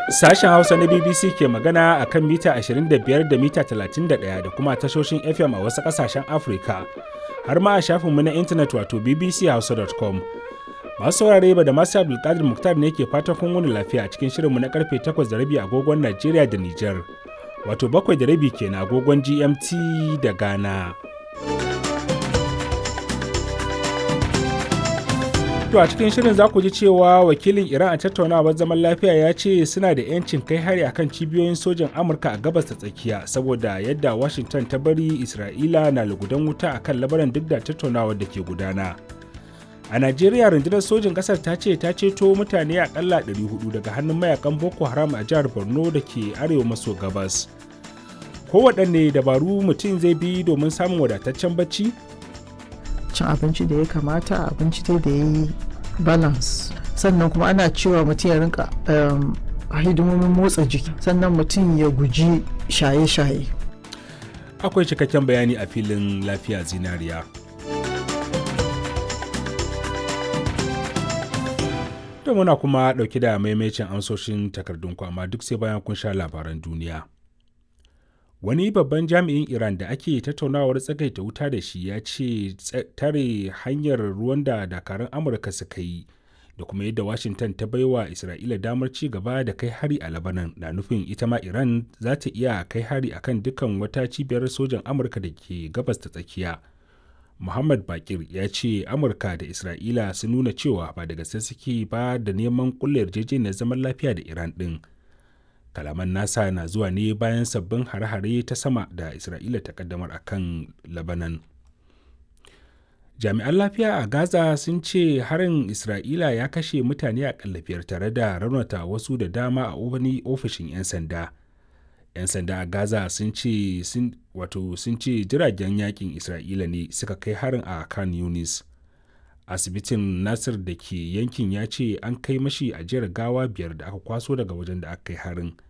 Sashen Hausa na BBC ke magana a kan mita 25 da mita 31 da kuma tashoshin FM a wasu ƙasashen Afirka, har ma a shafinmu na intanet wato bbchausa.com. Masu saurare ba da masu Abdulkadir Muktar ne ke fatan kun wani lafiya a cikin shirinmu na karfe 8 da rabi agogon Najeriya da Nijar, wato bakwai da rabi kenan agogon GMT da Ghana. To a cikin shirin za ku ji cewa wakilin Iran a tattaunawar zaman lafiya ya ce suna da 'yancin kai hari akan cibiyoyin sojin Amurka a gabas ta tsakiya saboda yadda Washington ta bari Isra'ila na lugudan wuta akan labaran duk da tattaunawar da ke gudana. A Najeriya rundunar sojin ƙasar ta ce ta ceto mutane akalla 400 daga hannun mayakan Boko Haram a jihar Borno da ke arewa maso gabas. Kowaɗanne dabaru mutum zai bi domin samun wadataccen bacci? cin abinci da ya kamata abinci dai da ya yi balance sannan kuma ana cewa mutum ya rinka hidimomin motsa jiki sannan mutum ya guji shaye-shaye Akwai cikakken bayani a filin lafiya zinariya. Da muna kuma ɗauki da maimacin amsoshin takardun amma duk sai bayan kun sha labaran duniya. wani babban jami'in iran da ake tattaunawar tsagaita wuta da shi ya ce tare hanyar ruwan da dakarun amurka suka yi da kuma yadda washington ta baiwa isra'ila damar ci gaba da kai hari a labanan na nufin ita ma iran za ta iya kai hari akan dukkan wata cibiyar sojan amurka da ke gabas ta tsakiya muhammad bakir ya ce amurka da isra'ila sun nuna cewa ba da gaske suke ba da neman kulle yarjejeniyar zaman lafiya da iran din kalaman nasa na zuwa ne bayan sabbin hare-hare ta sama da isra'ila ta kaddamar a kan labanan jami'an lafiya a gaza sun ce harin isra'ila ya kashe mutane a biyar tare da raunata wasu da dama a wani ofishin 'yan sanda 'yan sanda a gaza sun ce wato sun ce jiragen yakin isra'ila ne suka kai harin a kan yunis asibitin nasir da ke yankin ya ce an kai mashi ajiyar gawa biyar da aka kwaso daga wajen da aka kai harin